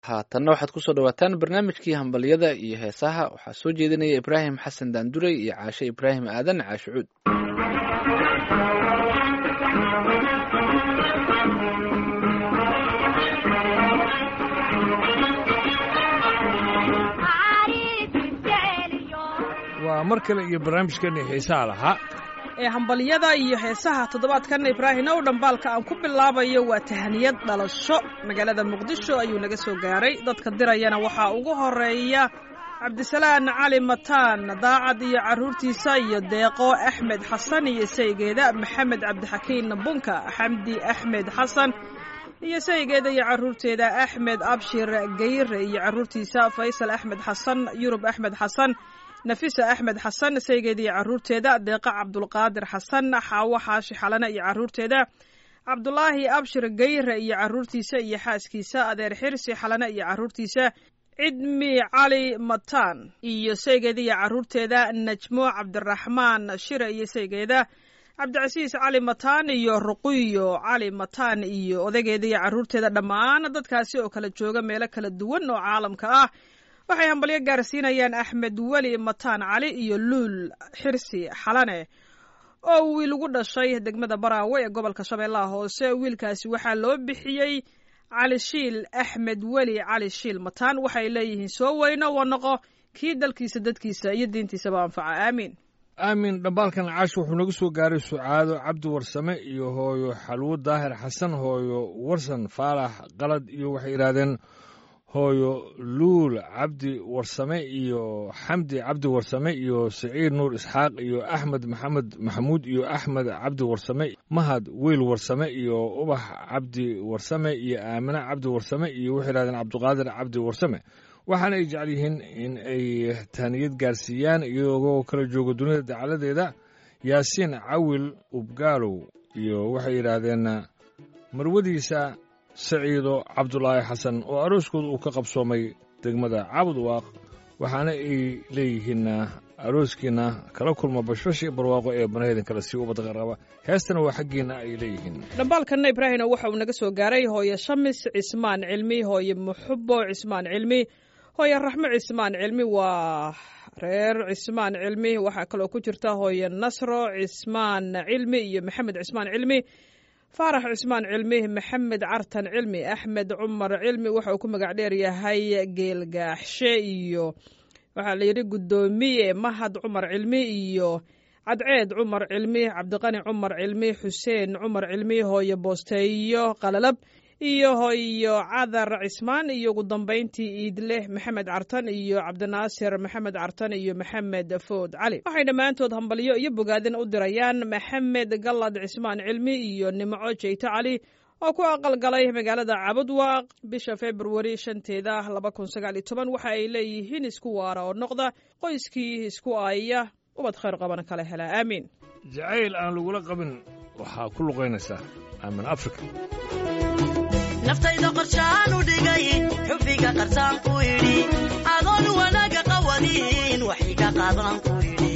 haatanna waxaad kusoo dhawaataan barnaamijkii hambalyada iyo heesaha waxaa soo jeedinaya ibraahim xasan daanduray iyo caashe ibraahim aadan caashicuud waa mar kale iyo barnaamijkeennii xiisaha lahaa ee hambalyada iyo heesaha toddobaadkan ibraahim ow dhambaalka aan ku bilaabayo waa tahaniyad dhalasho magaalada muqdisho ayuu naga soo gaaray dadka dirayana waxaa ugu horeeya cabdisalaan cali mataan daacad iyo carruurtiisa iyo deeqo axmed xasan iyo saygeeda maxamed cabdixakiin bunka xamdi axmed xasan iyo saygeeda iyo carruurteeda axmed abshir gayre iyo carruurtiisa faysal axmed xasan yurub axmed xasan nafisa axmed xasan saygeeda iyo carruurteeda deeqa cabdulqaadir xasan xaawo xaashi xalane iyo carruurteeda cabdulaahi abshir gayre iyo carruurtiisa iyo xaaskiisa adeer xirsi xalane iyo carruurtiisa cidmi cali mataan iyo saygeeda iyo carruurteeda najmo cabdiraxmaan shire iyo saygeeda cabdicasiis cali mataan iyo ruqiyo cali mataan iyo odageeda iyo carruurteeda dhammaan dadkaasi oo kala jooga meelo kala duwan oo caalamka ah waxay hambalyo gaarsiinayaan axmed weli mataan cali iyo luul xirsi xalane oo wiil ugu dhashay degmada baraawe ee gobolka shabeellaha hoose wiilkaasi waxaa loo bixiyey cali shiil axmed weli cali shiil mataan waxay leeyihiin soo weyno wa noqo kii dalkiisa dadkiisa iyo diintiisaba anfaca aamiin aamin dhambaalkan caash wuxuu naga soo gaaray sucaado cabdi warsame iyo hooyo xalwo daahir xasan hooyo warsan faalax qalad iyo waxay yidhaahdeen hooyo luul cabdi warsame iyo xamdi cabdi warsame iyo siciid nuur isxaaq iyo axmed maxamed maxamuud iyo axmed cabdi warsame mahad weyl warsame iyo ubax cabdi warsame iyo aamine cabdi warsame iyo waxay yidhahdeen cabdiqaadir cabdi warsame waxaana ay jecel yihiin in ay tahniyad gaarsiiyaan iyagoo kala jooga dunida dacaladeeda yaasiin cawil ubgaalow iyo waxay yidhaahdeen marwadiisa saciido cabdulaahi xasan oo arooskooda uu ka qabsoomay degmada cabud waaq waxaana ay leeyihiin arooskiina kala kulma bashbash iyo barwaaqo ee banaheydan kale sii ubadqaraba heestana waa xaggiina ay leeyihiin dhambaalkanna ibraahimna waxa uu naga soo gaaray hooye shamis cismaan cilmi hooye muxubo cismaan cilmi hooye raxmo cismaan cilmi waa reer cismaan cilmi waxaa kaloo ku jirta hooye nasro cismaan cilmi iyo maxamed cismaan cilmi faarax cismaan cilmi maxamed cartan cilmi axmed cumar cilmi waxa uu ku magac dheer yahay geelgaaxshe iyo waxaa la yidhi guddoomiye mahad cumar cilmi iyo cadceed cumar cilmi cabdiqani cumar cilmi xuseen cumar cilmi hooyo boosteeyo qalalab iyo hooyo cadar cismaan iyo ugu dambayntii iidleh maxamed cartan iyo cabdinaasir maxamed cartan iyo maxamed food cali waxay dhammaantood hambalyo iyo bogaadin u dirayaan maxamed gallad cismaan cilmi iyo nimco jeyto cali oo ku aqalgalay magaalada cabudwaaq bisha februari shanteeda laba kun sagaal iyo toban waxa ay leeyihiin isku waara oo noqda qoyskii isku aaya ubad khayr qabana kala hela aamiin jacayl aan lagula qabin waxaa ku luqaynaysaa aamin africa naftayda qorshaan u dhigay xubbiga qarsaan ku idhi adoon wanaaga qawadin wax iga qaadan ku idhi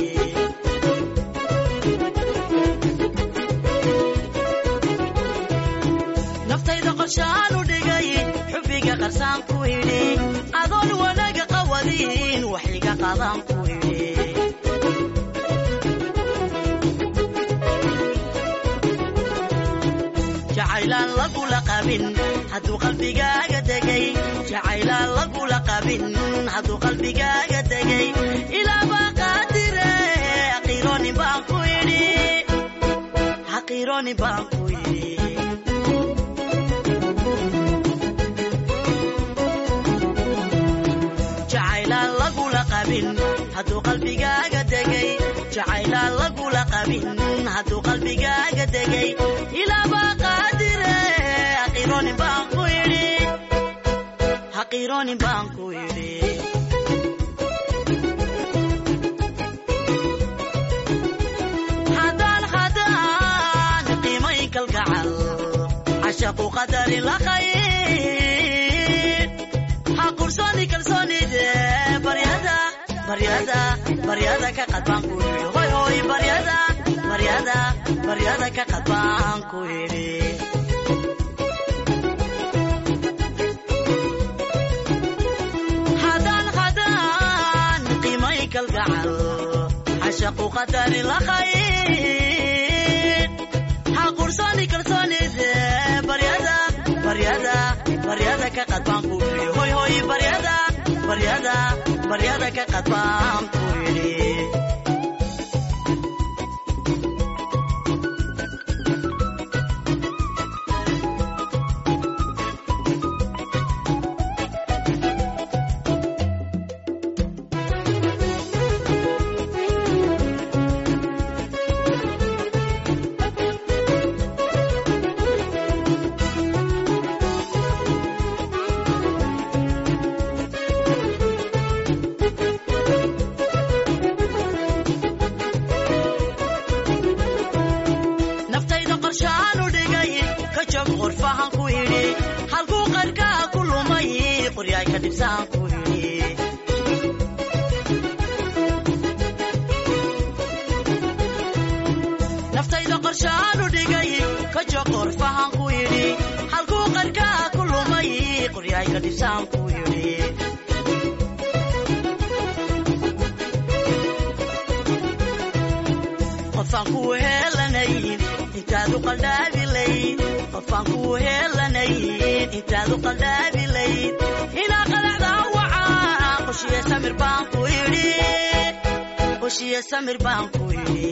naftayda qorshaan u dhigay xubbiga qarsaan ku idhi adoon wanaaga qawadin wax iga qaadan ku idhi jacaylaan lagula qabin hadduu qalbigaaga degay jacaylaan lagula qabin hadduu qalbigaaga degay ilaabaa qaadire haqiironi baan ku idhi haqiironi baan ku idhi jacaylaan lagula qabin hadduu qalbigaaga degay jacaylaan lagula qabin hadduu qalbigaaga degay ilaabaa qaadire haqiironi baan ku idhi haqiironi baan ku idhi haddaan haddaan qiimayn kalgacal cashaqu qadarin la khayr ha qursoni kalsoonide baryada baryada baryada ka qadbaan ku idhi hoy hoy baryada baryada baryada ka qadbaan ku idhi kalgacal cashaqu qadari la khayr ha qursoni kalsoonide baryada baryada baryada ka qad baan ku yidhi hoy hoy baryada baryada baryada ka qad baan ku yidhi naftayda qorshaanu dhigay ka jog qorfahan ku idhi halkuu qarkaa ku lumay qoryaay ka dhibsaan ku idhi naftayda qorshaanu dhigay ka jog qorfahan ku idhi halkuu qarkaa ku lumay qoryaay ka dhibsaan ku idhi qofaan kuu heelanayn intaadu qaldhaabilayd qofaan kuu heelanayn intaadu qaldhaabilayd inaa qalacdaa wacaa qoshiye samir baan ku idhi qoshiye samir baan ku idhi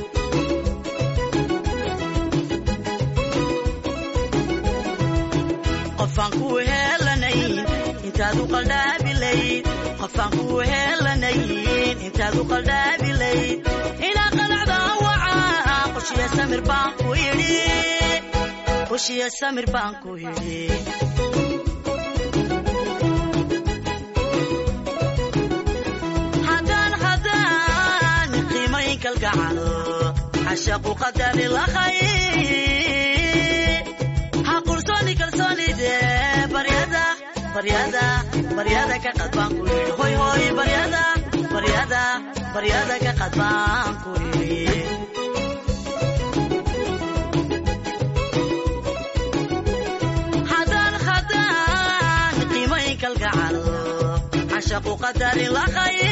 qofaan kuu heelanayn intaadu qaldhaabilayd qofaan kuu heelanayn intaadu qaldhaabilayd inaa qalacdaa wacaa qoshiye samir baan ku idhi qoshiye samir baan ku idhi haddaan haddaan qiimayn kalgacal cashaqu qadari la khayr ha qursoni kalsoonide baryada baryada baryada ka qad baan ku yidhi hoy hoy baryada baryada baryada ka qad baan ku yidhi haddaan haddaan qiimayn kalgacal cashaqu qadari la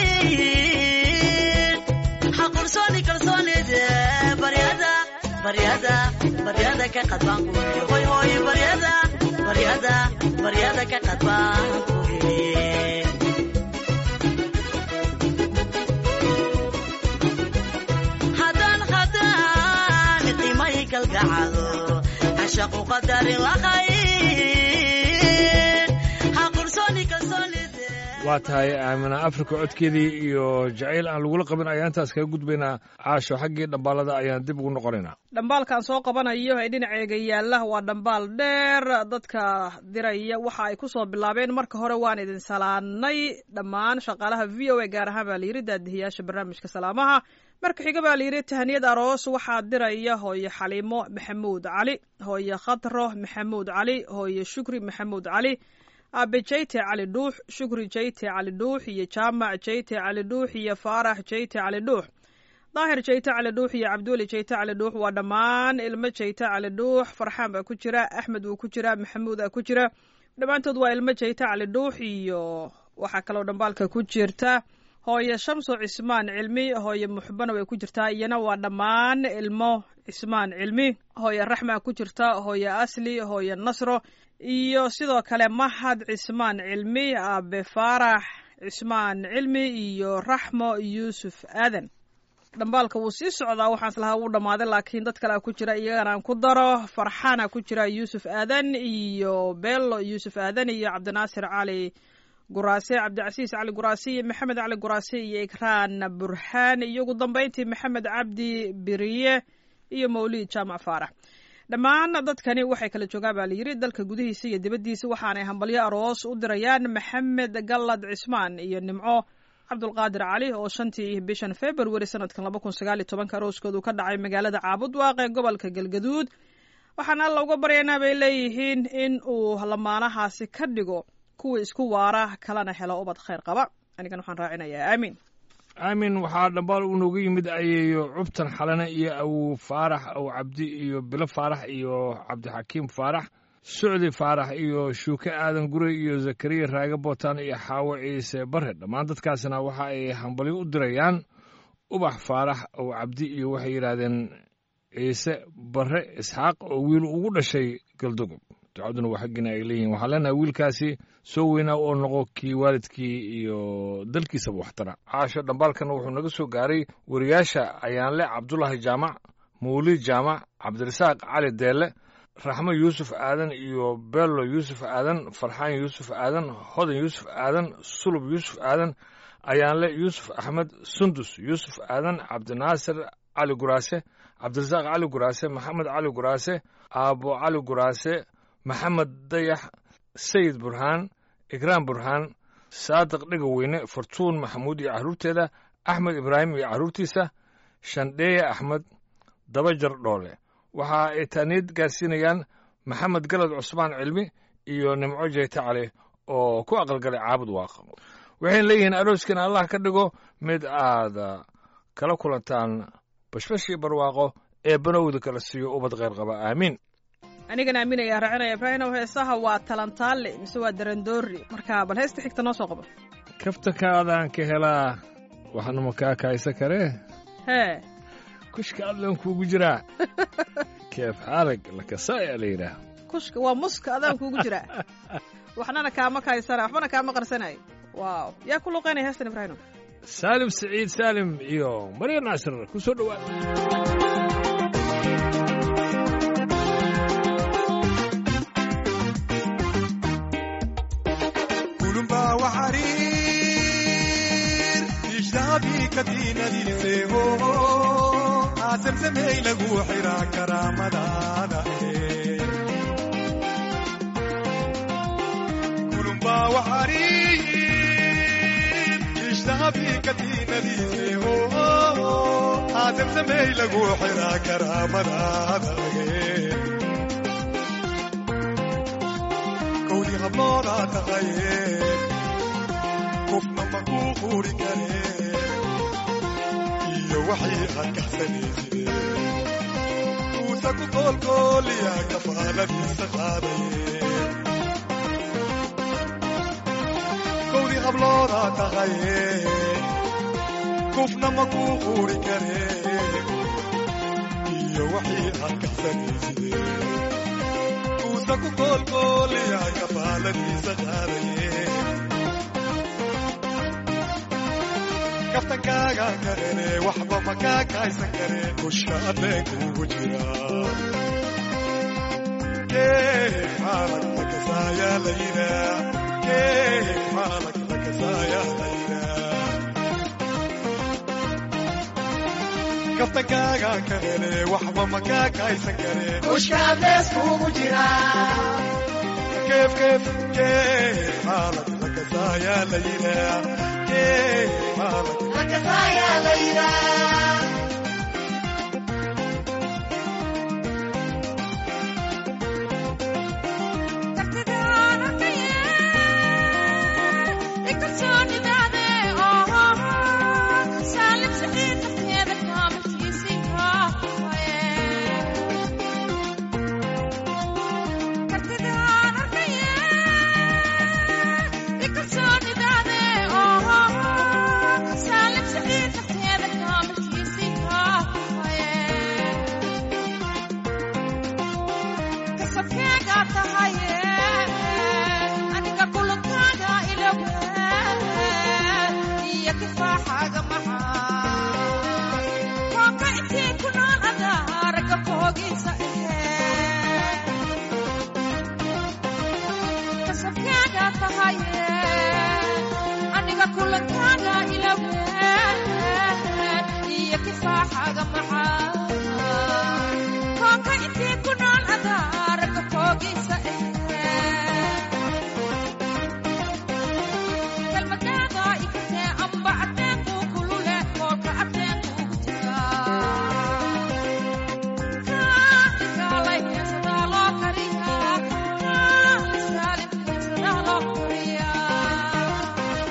khayr ha qursoni kalsoonide baryada baryada baryada ka qad baan ku yidhi hoy hoy baryada baryada baryada ka qad baan ku yidhi haddaan haddaan qiimay kalgacalo cashaqu qadari la khayr ha qursoni kalsoonide waa tahay aamina afrika codkeedii iyo jacayl aan lagula qabin ayaan intaas kaga gudbaynaa caasho xaggii dhambaalada ayaan dib ugu noqonaynaa dhambaalkan soo qabanayo ee dhinaceega yaalla waa dhambaal dheer dadka diraya waxa ay ku soo bilaabeen marka hore waan idin salaanay dhammaan shaqaalaha v o a gaar ahaan baa layidhi daadihiyaasha barnaamijka salaamaha marka xiga baa layidhi tahaniyad aroos waxaa diraya hooye xaliimo maxamuud cali hooye khadro maxamuud cali hooye shukri maxamuud cali aabe jayte cali dhuux shukri jayte cali dhuux iyo jaamac jayte cali dhuux iyo faarax jayte cali dhuux daahir jayte cali dhuux iyo cabduuli jayte cali dhuux waa dhammaan ilmo jayte cali dhuux farxaan baa ku jira axmed wuu ku jira maxamuud aa ku jira dhammaantood waa ilmo jayte cali dhuux iyo waxaa kaloo dhambaalka ku jirta hooye shamso cismaan cilmi hooye muxbana way ku jirtaa iyana waa dhammaan ilmo cismaan cilmi hooye raxmaa ku jirta hooye asli hooye nasro iyo sidoo kale mahad cismaan cilmi aabe faarax cismaan cilmi iyo raxmo yuusuf aadan dhambaalka wuu sii socdaa waxaan islahaa wuu dhammaaday laakiin dad kalea ku jira iyagana aan ku daro farxaana ku jira yuusuf aadan iyo bello yuusuf aadan iyo cabdinaasir cali guraase cabdicasiis cali guraase iyo maxamed cali guraase iyo ikraan burhaan iyo ugu dambeyntii maxamed cabdi biriye iyo mawlid jaamac faarax dhammaan dadkani waxay kala joogaan baa layidhi dalka gudihiisa iyo dibaddiisa waxaanay hambalyo aroos u dirayaan maxamed gallad cismaan iyo nimco cabdulqaadir cali oo shantii bishan februari sanadkan laba kun sagaal iyo tobanka arooskoodu ka dhacay magaalada caabudwaaq ee gobolka galgaduud waxaan alla uga baryaynaa bay leeyihiin in uu lamaanahaasi ka dhigo kuwa isku waara kalena helo ubad khayr qaba anigan waxaan raacinayaa aamiin aamin waxaa dhambaal uu nooga yimid ayeeyo cubtan xalane iyo awow faarax aw cabdi iyo bilo faarax iyo cabdixakiim faarax sucdi faarax iyo shuuke aadan gurey iyo zakariya raage bootaan iyo xaawo ciise bare dhammaan dadkaasna waxa ay hambalyo u dirayaan ubax faarax oo cabdi iyo waxay yidhaahdeen ciise bare isxaaq oo wiil ugu dhashay galdogob ducaduna waa xaggiina ay leeyihin waxaan leenahay wiilkaasi soo weynaa oo noqo kii waalidkii iyo dalkiisaba waxtara caasho dhambaalkana wuxuu naga soo gaaray wariyaasha ayaanle cabdulaahi jaamac mawlid jaamac cabdirasaaq cali deelle raxmo yuusuf aadan iyo bello yuusuf aadan farxaan yuusuf aadan hodan yuusuf aadan sulub yuusuf aadan ayaanle yuusuf axmed sundus yuusuf aadan cabdinaasir cali guraase cabdirasaaq cali guraase maxamed cali guraase aabo cali guraase maxamed dayax sayid burhaan ikraam burhaan saadiq dhegaweyne fartuun maxamuud iyo carruurteeda axmed ibraahim iyo carruurtiisa shandheeye axmed dabajar dhoole waxa ay taaniid gaarsiinayaan maxamed galad cusmaan cilmi iyo nimco jeyte cali oo ku aqalgalay caabud waaqa waxayna leeyihiin arooskiina allah ka dhigo mid aad kala kulantaan bashbashii barwaaqo ee banowda kala siiyo ubad kheyr qaba aamiin anigana aaminaya raacinaya ibraahimow heesaha waa talantaale mise waa darandoori marka bal heesta xigta noo soo qabo kaftakaadaan ka helaa waxna makaa kaaysa karee hee kushka adlan kuugu jiraa keef xaalag lakasaaya la yidhaah kushka waa muska adaan kuugu jiraa waxnana kaama kaysana waxbana kaama qarsanay waaw yaa ku luqaynaya heestan ibraahimow saalim siciid saalim iyo marya naasir ku soo dhowaada kulumba waxariir ijtaabii kadiinadiiseeho aasamsamey lagu xiraa karaamadaada kulumba waxariir ijtaabii kadiinadiiseeho aasamsamey lagu xiraa karaamadaada kowdii habloodaa taqaye qofna ma kuu quuri karee iyo waxay aad kaxsanayside kuusa ku koolkooliya kafaaladiisa qaadaye kowdii habloodaa taqaye qofna ma kuu quuri karee iyo waxay aad kaxsanayside kuusa ku koolkooliya kafaaladiisa qaadaye kaftankaaga karene waxba makaa kaaysan kare kusha adleen kuugu jira xaalag lakasaaya layra xaalag lakasaaya layra kaftankaaga karene waxba makaa kaaysan kare keef keef keef xaalag lakasaaya layra xaalag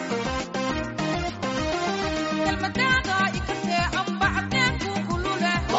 Yeah.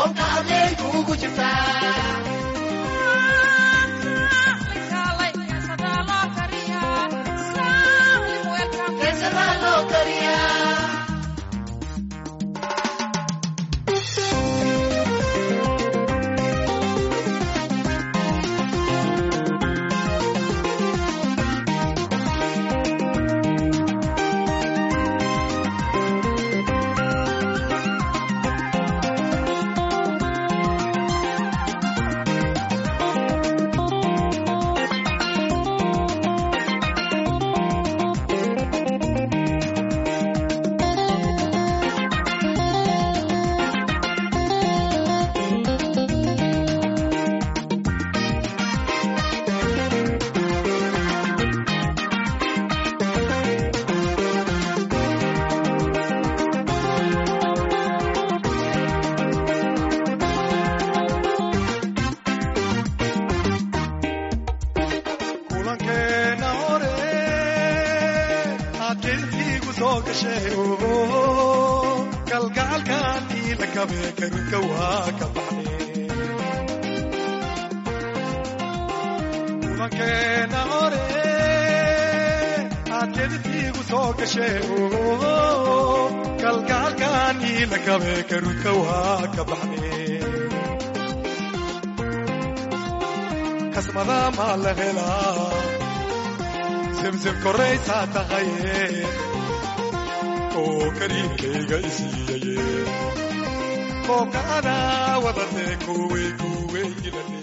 kulankeena hore aad jilfiigu soo gashay oo kalgacalkaan ila kabe karinka waa ka baxne kulankeena hore aad jilfiigu soo gashay oo kalgacalkaan ila kabe karinka waa ka baxne kasmada maa la helaa simsim koraysaa tahaye oo kariimkayga isiiyaye koobka adaa wadatee kuwey kuwey ilane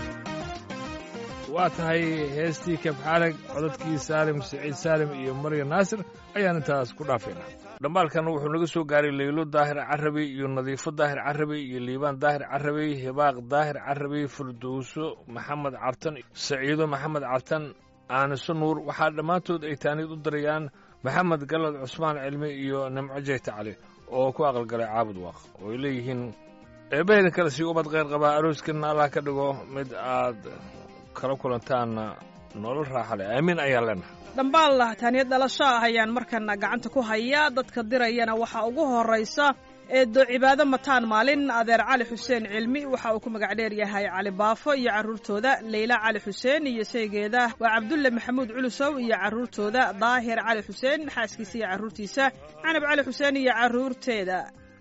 waa tahay heestii kabxaalag codadkii saalim siciid saalim iyo marya naasir ayaan intaas ku dhaafaynaa dhambaalkan wuxuu naga soo gaaray leylo daahir carabi iyo nadiifo daahir carabi iyo liibaan daahir carabi hibaaq daahir carabi firdowso maxamed cartan saciido maxamed cartan aaniso nuur waxaa dhammaantood ay taanid u dirayaan maxamed galad cusmaan cilmi iyo nimco jeyta cali oo ku aqalgalay caabud waaq oo ay leeyihiin eebbaheyda kale sii ubad kheyr qabaa arooskeena allah ka dhigo mid aad kala kulantaanna nolol raaxa leh aamiin ayaan leenahay dhambaal taaniyad dhalasho ah ayaan markana gacanta ku hayaa dadka dirayana waxaa ugu horaysa eedo cibaado mataan maalin adeer cali xuseen cilmi waxa uu ku magac dheer yahay cali baafo iyo carruurtooda leyla cali xuseen iyo saygeeda waa cabdulle maxamuud culusow iyo carruurtooda daahir cali xuseen xaaskiisa iyo carruurtiisa canab cali xuseen iyo carruurteeda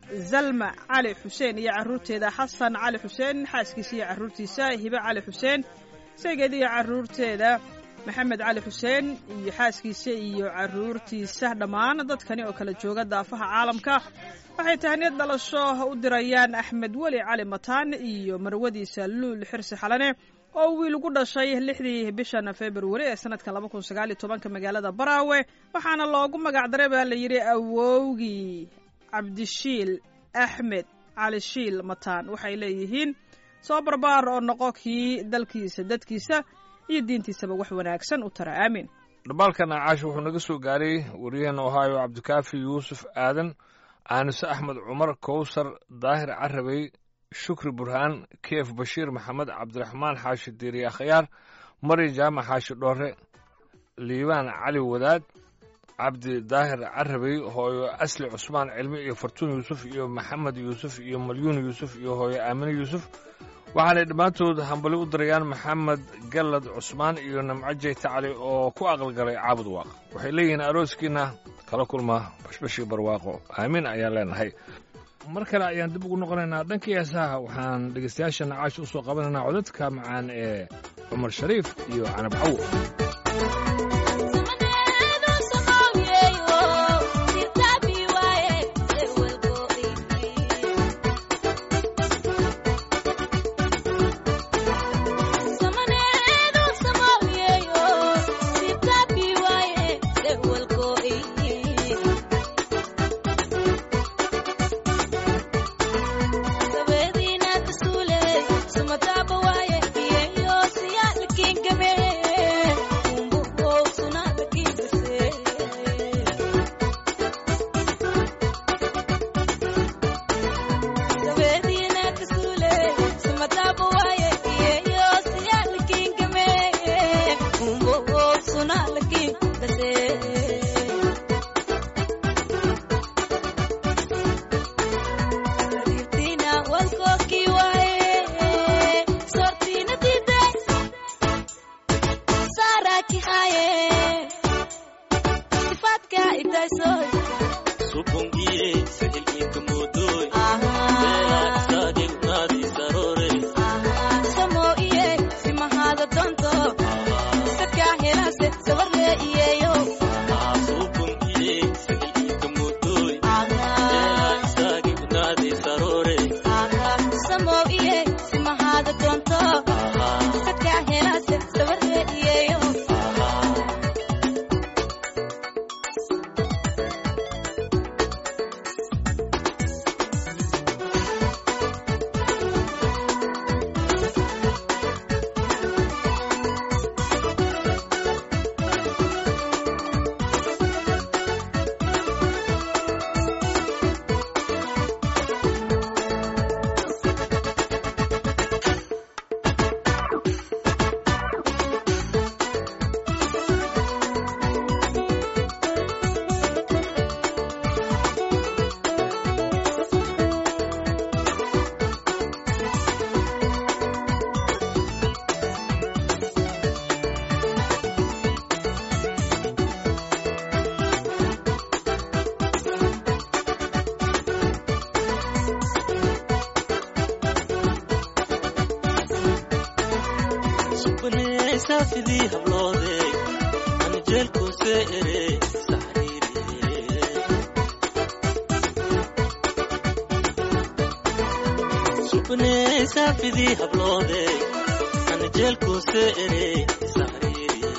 zalma cali xuseen iyo carruurteeda xasan cali xuseen xaaskiisa iyo carruurtiisa hibe cali xuseen saygeeda iyo carruurteeda maxamed cali xuseen iyo xaaskiisa iyo carruurtiisa dhammaan dadkani oo kala jooga daafaha caalamka waxay tahniyad dhalasho u dirayaan axmed weli cali mataan iyo marwadiisa luul xirsi xalane oo wiil ugu dhashay lixdii bishan februari ee sanadka laba kun sagaal iyo tobanka magaalada baraawe waxaana loogu magac daray baa la yidhi awowgii cabdishiil axmed cali shiil mataan waxay leeyihiin soo barbaar oo noqo kii dalkiisa dadkiisa iyo diintiisaba wax wanaagsan u tara aamin dhambaalkan caash wuxuu naga soo gaaray waryaheena ohaayo cabdikaafi yuusuf aadan aanise axmed cumar kowsar daahir carabey shukri burhaan keef bashiir maxamed cabdiraxmaan xaashi diiriya khayaar mari jaamac xaashi dhoore liibaan cali wadaad cabdi daahir carabey hooyo asli cusmaan cilmi iyo fartuun yuusuf iyo maxamed yuusuf iyo malyuun yuusuf iyo hooyo aamine yuusuf waxaanay dhammaantood hambali u dirayaan maxamed gallad cusmaan iyo namco jeyta cali oo ku aqalgalay caabud waaq waxay leeyihiin arooskiina kala kulma bashbashii barwaaqo aamiin ayaan leenahay mar kale ayaan dib ugu noqonaynaa dhankii heesaha waxaan dhegaystayaashana caash u soo qabanaynaa codadka macaan ee cumar shariif iyo canab cawo Sumataba waye, iyo siya lakin gabe. sadka idaysoy supungiye sicilkiinka moodoy beela isaagay unaadi sarore samo iye simahaada doonto sadka helase sabarle iyeyo supungiye sicilkiinka moodoy beela isaagay unaadi sarore samo iye simahaada doonto sadka helase sabarle iyeyo subanee saafidii habloode ani jeelkuuse ere saxriire subanee saafidii habloode ani jeelkuuse ere saxriire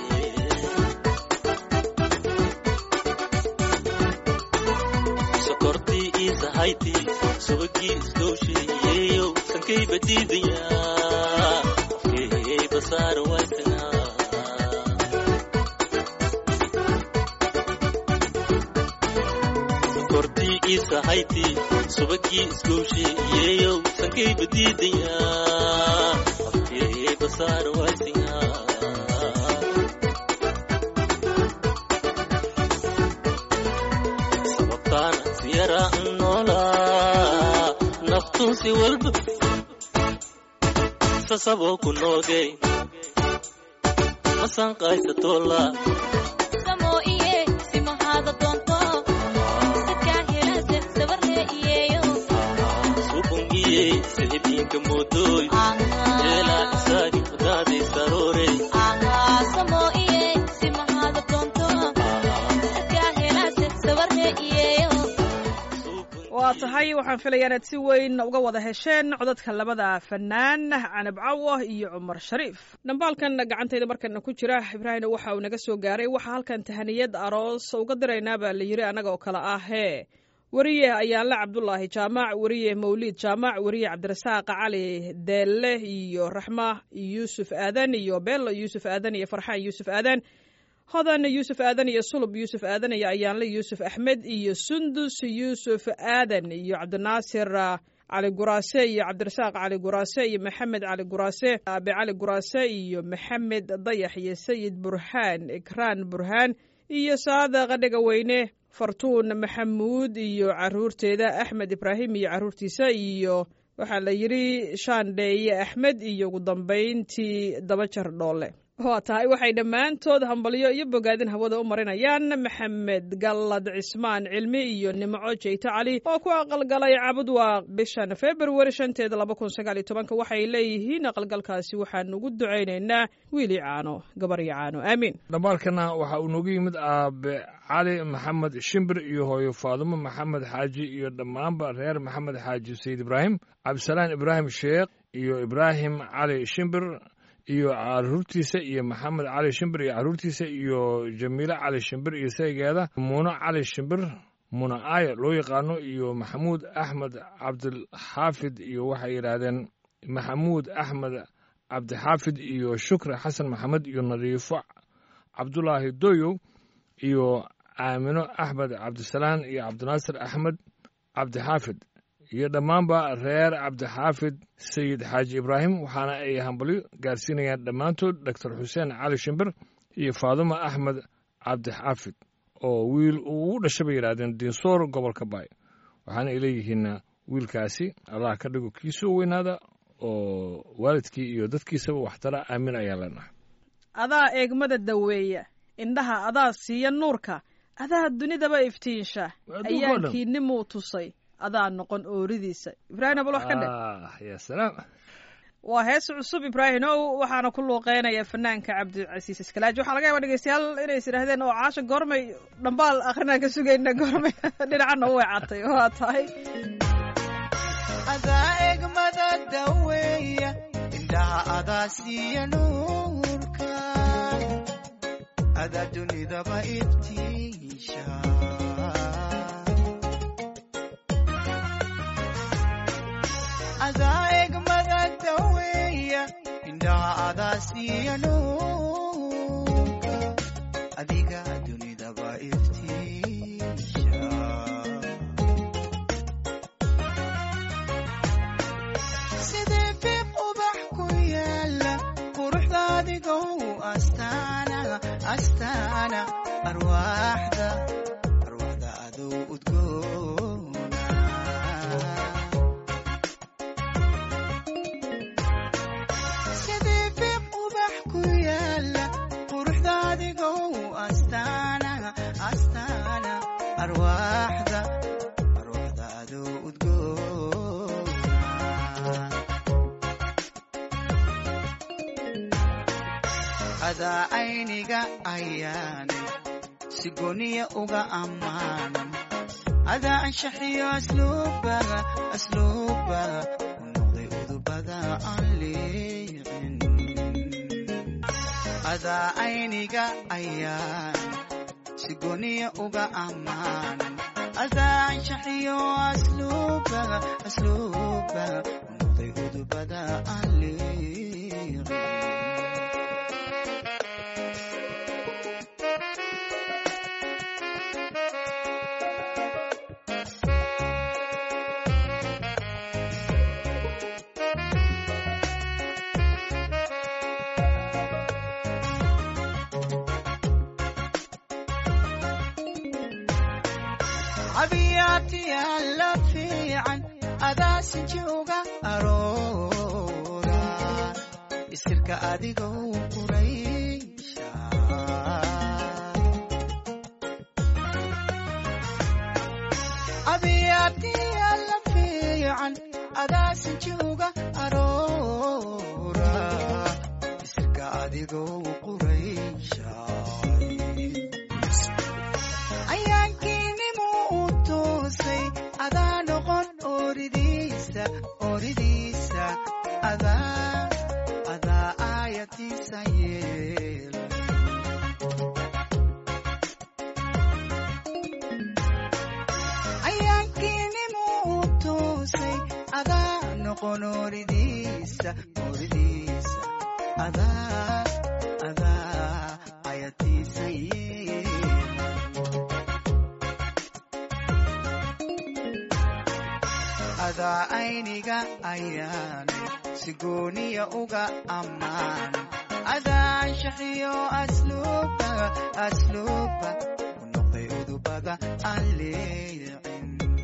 sokortii iisahayti subagii isdowsheeyeyow sankay badiidaya afkeeyey basaara waykana sokortii iisahayti subagii isdowsheeyeyow sankay badiidaya afkeeyey basaara waykana sababtaana siyara noolaa naftuunsi walba sasaboo ku noogay masanqaysatoola samo iye simahaada doonto sadka helase sabarle iyeyo subungiyey siciliinka moodooy eelaa isaagi udaaday saroore samo iye simahaada doonto sadka helase sabarle iyeyo waa tahay waxaan filayaa inaad si weyn uga wada hesheen codadka labada fanaan canab cawo iyo cumar shariif dhambaalkan gacantayda markana ku jira ibraahimna waxa uu naga soo gaaray waxaa halkan tahaniyad aroos uga diraynaa baa la yiri annaga oo kale ah hee weriye ayaanle cabdulaahi jaamac weriye mawliid jaamac weriye cabdirasaaq cali deelle iyo raxma yuusuf aadan iyo bello yuusuf aadan iyo farxaan yuusuf aadan hodan yuusuf aadan iyo sulub yuusuf aadan iyo ayaanle yuusuf axmed iyo sundus yuusuf aadan iyo cabdinaasir ah, cali guraase iyo cabdirasaaq cali guraase iyo maxamed cali guraase aabe cali guraase iyo maxamed dayax iyo sayid burhaan ikraan burhaan iyo saada qadhiga weyne fartuun maxamuud iyo caruurteeda axmed ibraahim iyo caruurtiisa iyo waxaa la yidhi shaandheeye axmed iyo ugu dambayntii dabajar dhoole waa tahay waxay dhammaantood hambalyo iyo bogaadin hawada u marinayaan maxamed gallad cismaan cilmi iyo nimco jeyte cali oo ku aqalgalay cabudwaaq bishan februari shanteeda laba kun sagaal iyo tobanka waxay leeyihiin aqalgalkaasi waxaan ugu ducaynaynaa wiili caano gabaryo caano aamiin dhambaalkana waxa uu noogu yimid aabe cali maxamed shimbir iyo hooyo faadumo maxamed xaaji iyo dhammaanba reer maxamed xaaji sayid ibraahim cabdisalaan ibraahim sheekh iyo ibraahim cali shimbir iyo caruurtiisa iyo maxamed cali shimbir iyo caruurtiisa iyo jamiile cali shimbir iyo saygeeda muuno cali shimbir muna aaya loo yaqaano iyo maxamuud axmed cabdilxaafid iyo waxay yidhaahdeen maxamuud axmed cabdixaafid iyo shukri xasan maxamed iyo nadiifo cabdulaahi doyow iyo aamino axmed cabdisalaan iyo cabdinaasir axmed cabdixaafid iyo dhammaanba reer cabdixaafid sayid xaaji ibraahim waxaana ay hambalyo gaarsiinayaan dhammaantood doctor xuseen cali shimbir iyo faadumo axmed cabdixaafid oo wiil uu u dhashay bay yidhahdeen dinsoor gobolka baay waxaana ay leeyihiin wiilkaasi allah ka dhigo kiisuu weynaada oo waalidkii iyo dadkiisaba waxtara aamin ayaa leenahay adaa eegmada daweeya indhaha adaa siiya nuurka adaa dunidaba iftiinsha Adduunka oo dhan. ayaankiinimuu tusay adaa noqon ooridiisa ibraahim abul wax ka dhe ah ya salaam waa hees cusub ibraahim ow waxaana ku luuqeynaya fanaanka cabdicasiis iskalaaji waxaa laga yaaba dhegeystayaal inay is idhaahdeen oo caasha goormay dhambaal akrinaan ka sugayna goormay dhinacana u weecatay waa tahay adaa egmada daweeya indhaha adaa siiya nuurka adaa dunidaba iftiisha adaa egmada daweeya indhaha adaa siiya nuurka adiga dunidaba iftiisha sidee fiiq ubax ku yaala quruxda adigow astaana astaana arwaaxda arwaaxda adow udgoona sidee fiiq ubax ku yaala quruxda adigow astaana astaana arwaaxda arwaaxda adow udgoona adaa ayniga ayaanay si goniya uga ammaanan adaa anshaxiyo asluubaga asluubaga u noqday udubada aan liicin adaa ayniga ayaan si goniya uga ammaanan adaa anshaxiyo asluubaga asluubaga u noqday udubada aan liicin cabiyaatiyaa la fiican adaa sinjooga aroora isirka adigow quraysha cabiyaatiyaa la fiican adaa sinjooga aroora isirka adigow quraysha ayaankiinimu u toosay adaa noqon ooridiisa ooridiisa adaa adaa aayatiisa yeela ayaankiinimu u toosay adaa noqon ooridiisa ooridiisa adaa adaa aayatiisa yeela adaa ayniga ayaanay si gooniya uga ammaan adaa anshaxiyo asluuba asluuba u noqday udubada aan leecin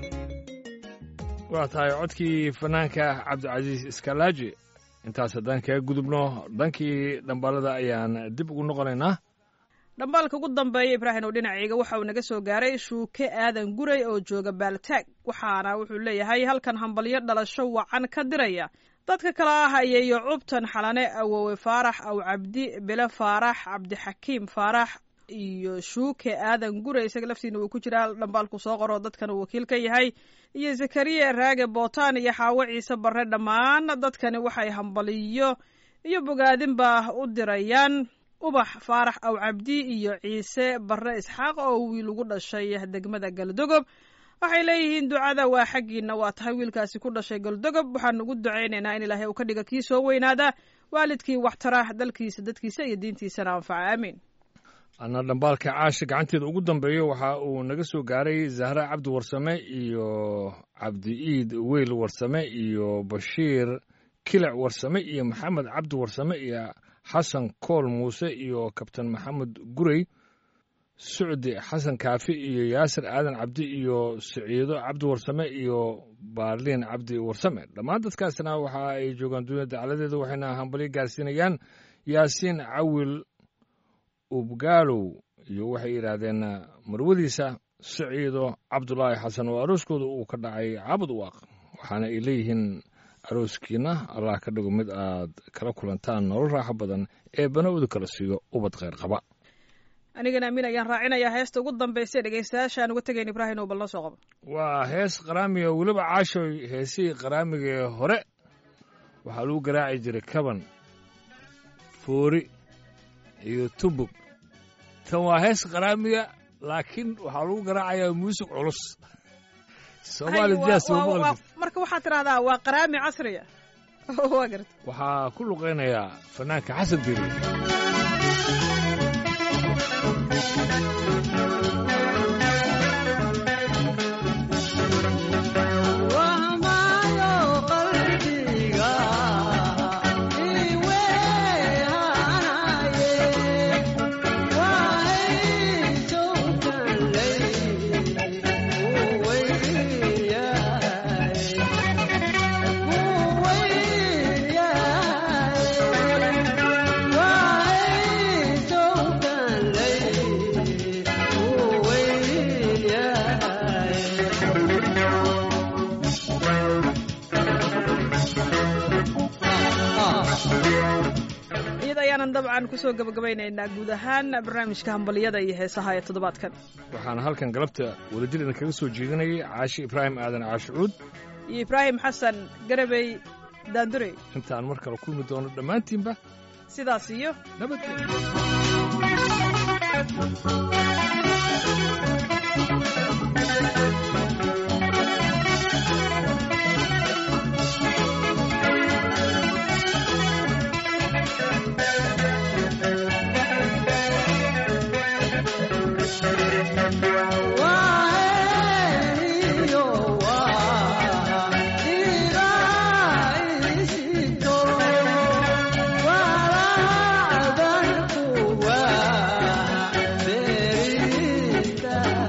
waa tahay codkii fanaanka cabdicasiis iskalaaji intaas haddaan kaga gudubno dhankii dhambaalada ayaan dib ugu noqonaynaa dhambaalka ugu dambeeya ibraahim oo dhinacayga waxa uu naga soo gaaray shuuke aadan guray oo jooga baaltaag waxaana wuxuu leeyahay halkan hambalyo dhalasho wacan ka diraya dadka kale ah ayeeyo cubtan xalane awowe faarax aw cabdi bile faarax cabdixakiim faarax iyo shuuke aadan guray isaga laftiina wuu ku jiraa dhambaalku soo qoro dadkan uu wakiil ka yahay iyo zakariya raage bootaan iyo xaawo ciise barre dhammaan dadkani waxay hambaliyo iyo bogaadinba u dirayaan ubax faarax aw cabdi iyo ciise barre isxaaq oo wiil ugu dhashay degmada galdogob waxay leeyihiin ducada waa xaggiina waa tahay wiilkaasi ku dhashay galdogob waxaan ugu ducaynaynaa in ilaahay uu ka dhiga kii soo weynaada waalidkii waxtara dalkiisa dadkiisa iyo diintiisana anfaca aamiin ana dhambaalka caasha gacanteeda ugu dambeeyo waxa uu naga soo gaaray zahra cabdi warsame iyo cabdi iid weyl warsame iyo bashiir kilic warsame iyo maxamed cabdi warsame iyo xasan kool muuse iyo kabtan maxamed gurey sucdi xasan kaafi iyo yaasir aadan cabdi iyo siciido cabdi warsame iyo baarliin cabdi warsame dhammaan dadkaasna waxa ay joogaan dunida dacaladeeda waxayna hambalyo gaarsiinayaan yaasiin cawil ubgaalow iyo waxay yidhaahdeen marwadiisa siciido cabdulaahi xasan oo arooskooda uu ka dhacay caabud waaq waxaana ay leeyihiin arooskiina allah ka dhigo mid aad kala kulantaan nolol raaxo badan ee bana'udu kala siiyo ubad kheyr qaba anigana amiin ayaan raacinayaa heesta ugu dambaysa dhegeystayaashaan uga tegayn ibraahim oo bal noo soo qabo waa hees qaraamiga weliba caashoy heesihii qaraamiga ee hore waxaa lagu garaaci jiray kaban foori iyo tubug tan waa hees qaraamiga laakiin waxaa lagu garaacayaa muusig culus soomaali Ay, jaas waa- uma waa- maqli waa- marka waxaad tidhahdaa waa qaraami casriya waa garta waxaa ku luqaynayaa fanaanka xasan diri iyada ayaanan dabcan kusoo gabagabaynaynaa guud ahaan barnaamijka hambaliyada iyo heesaha ee toddobaadkan waxaana halkan galabta wadajir idinkaga soo jeedinayay caashi ibraahim aadan caashicuud iyo ibraahim xasan garabey daandurey intaan mar kale kulmi doono dhammaantiinba sidaas iyo nabadgelyo Wow.